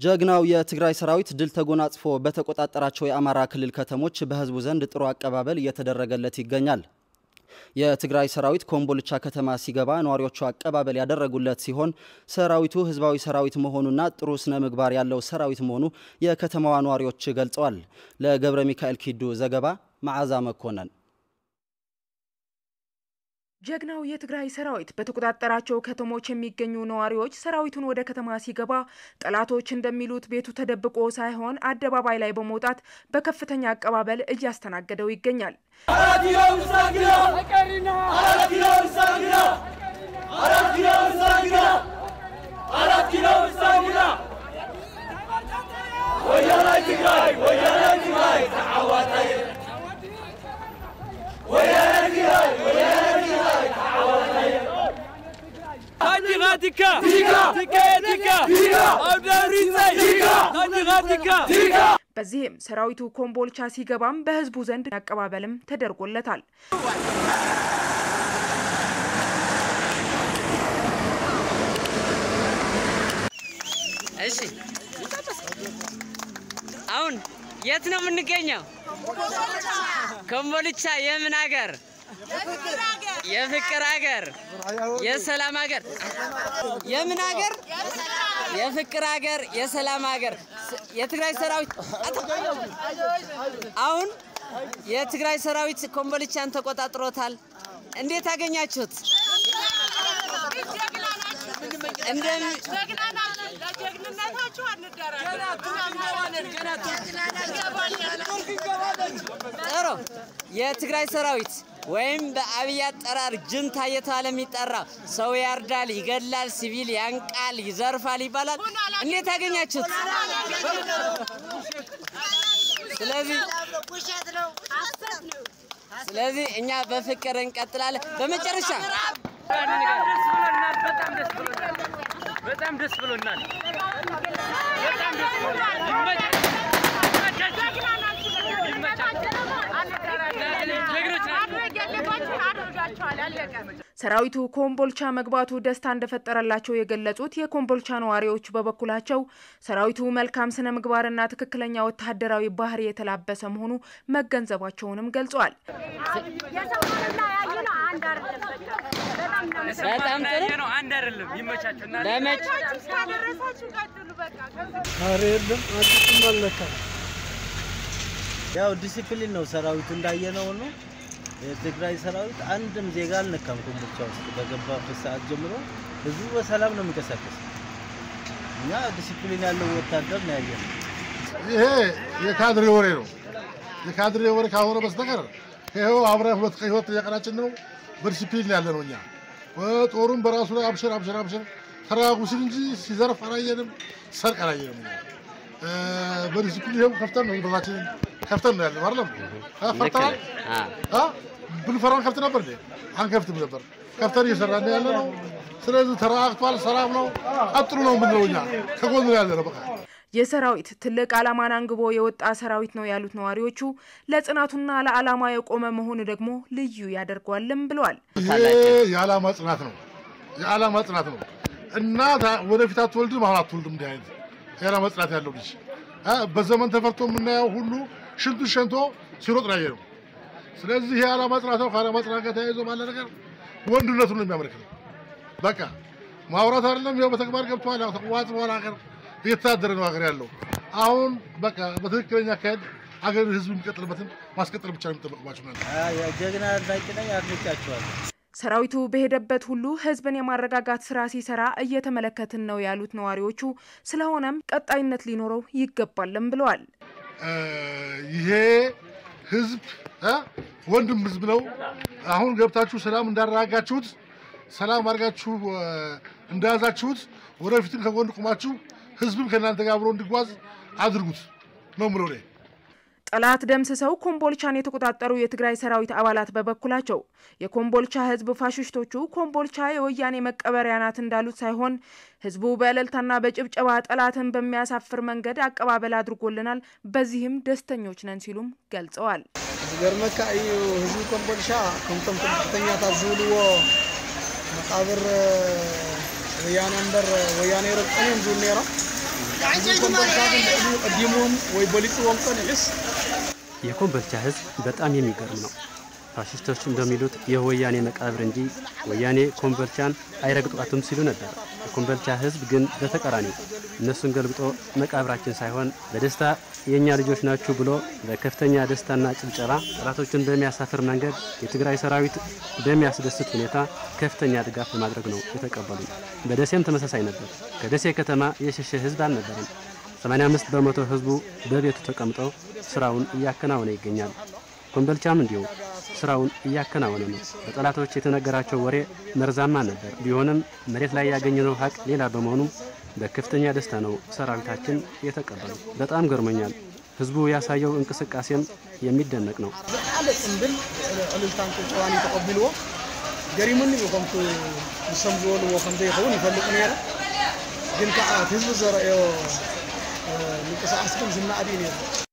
ጀግናው የትግራይ ሰራዊት ድል ተጎናጽፎ በተቆጣጠራቸው የአማራ ክልል ከተሞች በህዝቡ ዘንድ ጥሩ አቀባበል እየተደረገለት ይገኛል። የትግራይ ሰራዊት ኮምቦልቻ ከተማ ሲገባ ነዋሪዎቹ አቀባበል ያደረጉለት ሲሆን ሰራዊቱ ህዝባዊ ሰራዊት መሆኑና ጥሩ ስነ ምግባር ያለው ሰራዊት መሆኑ የከተማዋ ነዋሪዎች ገልጸዋል። ለገብረ ሚካኤል ኪዱ ዘገባ መዓዛ መኮነን ጀግናው የትግራይ ሰራዊት በተቆጣጠራቸው ከተሞች የሚገኙ ነዋሪዎች ሰራዊቱን ወደ ከተማ ሲገባ ጠላቶች እንደሚሉት ቤቱ ተደብቆ ሳይሆን አደባባይ ላይ በመውጣት በከፍተኛ አቀባበል እያስተናገደው ይገኛል። በዚህም ሰራዊቱ ኮምቦልቻ ሲገባም በህዝቡ ዘንድ አቀባበልም ተደርጎለታል። እሺ አሁን የት ነው የምንገኘው? ኮምቦልቻ የምን ሀገር? የፍቅር ሀገር፣ የሰላም ሀገር። የምን ሀገር? የፍቅር ሀገር፣ የሰላም ሀገር። የትግራይ ሰራዊት አሁን የትግራይ ሰራዊት ኮምቦልቻን ተቆጣጥሮታል። እንዴት አገኛችሁት? ጥሩ የትግራይ ሰራዊት ወይም በአብይ አጠራር ጅንታ እየተባለ የሚጠራ ሰው ያርዳል፣ ይገላል፣ ሲቪል ያንቃል፣ ይዘርፋል ይባላል። እንዴት አገኛችሁት? ስለዚህ ስለዚህ እኛ በፍቅር እንቀጥላለን። በመጨረሻ በጣም ደስ ብሎናል። ሰራዊቱ ኮምቦልቻ መግባቱ ደስታ እንደፈጠረላቸው የገለጹት የኮምቦልቻ ነዋሪዎች በበኩላቸው ሰራዊቱ መልካም ስነ ምግባርና ትክክለኛ ወታደራዊ ባህሪ የተላበሰ መሆኑ መገንዘባቸውንም ገልጸዋል። በጣም ጥሩ ነው። አንድ አይደለም። ይመቻችሁ እና ለመጭ ኧረ የለም አዲስም አልነካም። ያው ዲሲፕሊን ነው ሰራዊቱ እንዳየነው ነው። የትግራይ ሰራዊት አንድም ዜጋ አልነካም። ኮምቦልቻ ውስጥ በገባበት ሰዓት ጀምሮ ህዝቡ በሰላም ነው የሚንቀሳቀስ። እኛ ዲሲፕሊን ያለው ወታደር ነው ያየነው። ይሄ የካድሬ ወሬ ነው። የካድሬ ወሬ ካልሆነ በስተቀር ይኸው አብረን ሁለት ቀን ህይወት የቀናችን ነው። በዲሲፕሊን ያለ ነው። እኛ ጦሩም በራሱ ላይ አብሽር አብሽር አብሽር ተረጋጉ ሲል እንጂ ሲዘርፍ አላየንም፣ ሰርቅ አላየንም። እኛ በዲሲፕሊን ይኸው ከፍተን ነው በታችንን ከፍተን ነው ያለው አይደለም ፈርተናል። ብንፈራን ከፍት ነበር እንዴ? አንከፍትም ነበር። ከፍተን እየሰራን ያለ ነው። ስለዚህ ተረጋግቷል፣ ሰላም ነው፣ ቀጥሉ ነው የምንለው እኛ ከጎን ያለ ነው በቃ ይህ ሰራዊት ትልቅ ዓላማን አንግቦ የወጣ ሰራዊት ነው ያሉት ነዋሪዎቹ ለጽናቱና ለዓላማ የቆመ መሆኑ ደግሞ ልዩ ያደርገዋልም ብለዋል። ይሄ የዓላማ ጽናት ነው፣ የዓላማ ጽናት ነው። እናት ወደፊት አትወልድም፣ አሁን አትወልድም። እንዲህ አይነት የዓላማ ጽናት ያለው ልጅ በዘመን ተፈርቶ የምናየው ሁሉ ሽንቱ ሸንቶ ሲሮጥ ነው ያየነው። ስለዚህ ይሄ የዓላማ ጽናት ነው። ከዓላማ ጽናት ጋር ተያይዞ ባለ ነገር ወንድነቱን ነው የሚያመለክተው። በቃ ማውራት አይደለም፣ ይኸው በተግባር ገብተዋል። ያው ተቋዋጽ በኋላ ሀገር እየተዳደረ ነው ሀገር ያለው። አሁን በቃ በትክክለኛ አካሄድ ሀገር ህዝብ የሚቀጥልበትን ማስቀጠል ብቻ ነው የሚጠበቅባቸው። ጀግና አድናቂ ነኝ፣ አድንቃቸዋለሁ። ሰራዊቱ በሄደበት ሁሉ ህዝብን የማረጋጋት ስራ ሲሰራ እየተመለከትን ነው ያሉት ነዋሪዎቹ፣ ስለሆነም ቀጣይነት ሊኖረው ይገባልም ብለዋል። ይሄ ህዝብ ወንድም ህዝብ ነው። አሁን ገብታችሁ ሰላም እንዳረጋጋችሁት፣ ሰላም አድርጋችሁ እንደያዛችሁት፣ ወደፊትም ከጎን ቁማችሁ ህዝብም ከእናንተ ጋር አብሮ እንዲጓዝ አድርጉት ነው የምለው እኔ። ጠላት ደምስሰው ኮምቦልቻን የተቆጣጠሩ የትግራይ ሰራዊት አባላት በበኩላቸው የኮምቦልቻ ህዝብ ፋሽስቶቹ ኮምቦልቻ የወያኔ መቀበሪያ ናት እንዳሉት ሳይሆን ህዝቡ በእልልታና በጭብጨባ ጠላትን በሚያሳፍር መንገድ አቀባበል አድርጎልናል፣ በዚህም ደስተኞች ነን ሲሉም ገልጸዋል። ዝገርመካ እዩ ህዝቢ ኮምቦልቻ ከምቶም ከፍተኛታት ዝብልዎ መቃብር ወያነ እምበር ወያነ ይረግጠን እዮም ዝብል ነይሮም ህዝቢ ኮምቦልቻ ግን ልዕሊ ቀዲሞም ወይ በሊፅዎም ቀንዕስ የኮምቦልቻ ህዝብ በጣም የሚገርም ነው። ፋሽስቶች እንደሚሉት የወያኔ መቃብር እንጂ ወያኔ ኮምቦልቻን አይረግጧትም ሲሉ ነበር። የኮምቦልቻ ህዝብ ግን በተቃራኒው እነሱን ገልብጦ መቃብራችን ሳይሆን በደስታ የእኛ ልጆች ናችሁ ብሎ በከፍተኛ ደስታና ጭብጨባ ጠላቶችን በሚያሳፍር መንገድ የትግራይ ሰራዊት በሚያስደስት ሁኔታ ከፍተኛ ድጋፍ በማድረግ ነው የተቀበሉ። በደሴም ተመሳሳይ ነበር። ከደሴ ከተማ የሸሸ ህዝብ አልነበረም። 85 በመቶ ህዝቡ በቤቱ ተቀምጦ ስራውን እያከናወነ ይገኛል። ኮምቦልቻም እንዲሁ ስራውን እያከናወነ ነው። በጠላቶች የተነገራቸው ወሬ መርዛማ ነበር። ቢሆንም መሬት ላይ ያገኘነው ሀቅ ሌላ በመሆኑ በከፍተኛ ደስታ ነው ሰራዊታችን የተቀበሉ። በጣም ገርሞኛል። ህዝቡ ያሳየው እንቅስቃሴም የሚደነቅ ነው። ዝለዓለ ፅምብል ዕልልታን ጭብጨባን ተቐቢልዎ ገሪሙኒ እዩ ከምቲ ንሶም ዝበልዎ ከምዘይኸውን ይፈልጥ ነይረ ግን ከዓ እቲ ህዝቢ ዘረአዮ ምንቅስቃስ ግን ዝናእዲ ነይሩ